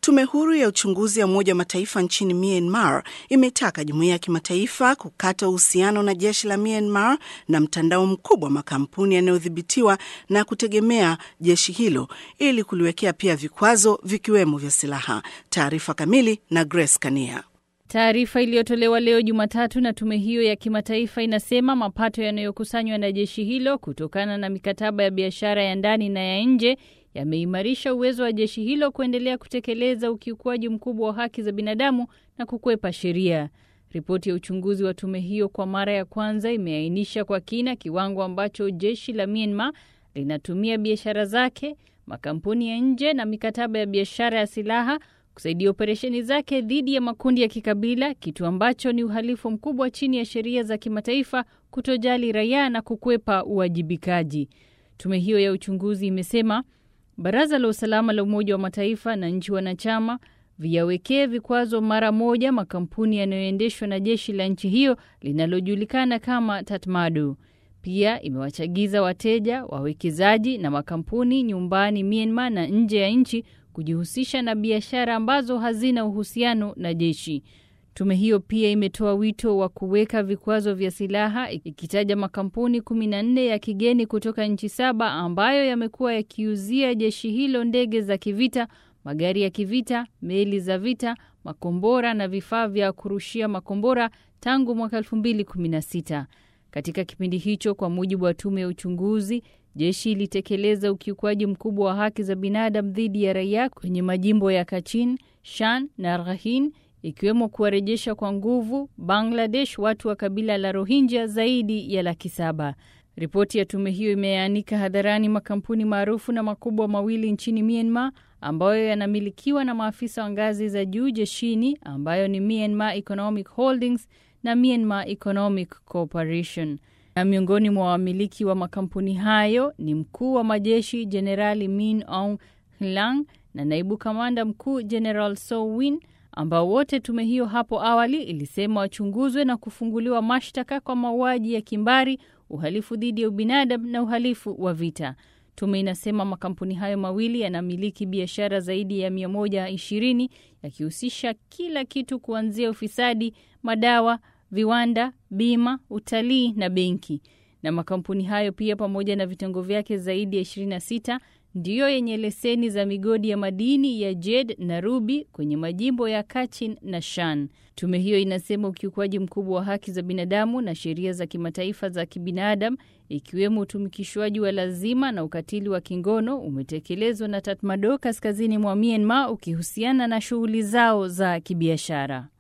Tume huru ya uchunguzi ya Umoja wa Mataifa nchini Myanmar imetaka jumuiya ya kimataifa kukata uhusiano na jeshi la Myanmar na mtandao mkubwa wa makampuni yanayodhibitiwa na kutegemea jeshi hilo ili kuliwekea pia vikwazo vikiwemo vya silaha. Taarifa kamili na Grace Kania. Taarifa iliyotolewa leo Jumatatu na tume hiyo ya kimataifa inasema mapato yanayokusanywa na jeshi hilo kutokana na mikataba ya biashara ya ndani na ya nje yameimarisha uwezo wa jeshi hilo kuendelea kutekeleza ukiukwaji mkubwa wa haki za binadamu na kukwepa sheria. Ripoti ya uchunguzi wa tume hiyo kwa mara ya kwanza imeainisha kwa kina kiwango ambacho jeshi la Myanmar linatumia biashara zake, makampuni ya nje na mikataba ya biashara ya silaha kusaidia operesheni zake dhidi ya makundi ya kikabila, kitu ambacho ni uhalifu mkubwa chini ya sheria za kimataifa, kutojali raia na kukwepa uwajibikaji. Tume hiyo ya uchunguzi imesema Baraza la Usalama la Umoja wa Mataifa na nchi wanachama viyawekee vikwazo mara moja makampuni yanayoendeshwa na jeshi la nchi hiyo linalojulikana kama Tatmadaw. Pia imewachagiza wateja, wawekezaji na makampuni nyumbani Myanmar na nje ya nchi kujihusisha na biashara ambazo hazina uhusiano na jeshi. Tume hiyo pia imetoa wito wa kuweka vikwazo vya silaha ikitaja makampuni 14 ya kigeni kutoka nchi saba ambayo yamekuwa yakiuzia jeshi hilo ndege za kivita, magari ya kivita, meli za vita, makombora na vifaa vya kurushia makombora tangu mwaka 2016. Katika kipindi hicho, kwa mujibu wa tume ya uchunguzi, jeshi ilitekeleza ukiukwaji mkubwa wa haki za binadamu dhidi ya raia kwenye majimbo ya Kachin, Shan na Rakhine ikiwemo kuwarejesha kwa nguvu Bangladesh watu wa kabila la Rohingya zaidi ya laki saba. Ripoti ya tume hiyo imeanika hadharani makampuni maarufu na makubwa mawili nchini Myanmar ambayo yanamilikiwa na maafisa wa ngazi za juu jeshini ambayo ni Myanmar Economic Holdings na Myanmar Economic Corporation. Na miongoni mwa wamiliki wa makampuni hayo ni mkuu wa majeshi Jenerali Min Aung Hlaing na naibu kamanda mkuu General So Win ambao wote tume hiyo hapo awali ilisema wachunguzwe na kufunguliwa mashtaka kwa mauaji ya kimbari, uhalifu dhidi ya ubinadamu na uhalifu wa vita. Tume inasema makampuni hayo mawili yanamiliki biashara zaidi ya 120 yakihusisha kila kitu kuanzia ufisadi, madawa, viwanda, bima, utalii na benki. Na makampuni hayo pia pamoja na vitengo vyake zaidi ya 26 ndiyo yenye leseni za migodi ya madini ya jed na rubi kwenye majimbo ya Kachin na Shan. Tume hiyo inasema ukiukwaji mkubwa wa haki za binadamu na sheria za kimataifa za kibinadamu ikiwemo utumikishwaji wa lazima na ukatili wa kingono umetekelezwa na Tatmadaw kaskazini mwa Myanmar ukihusiana na shughuli zao za kibiashara.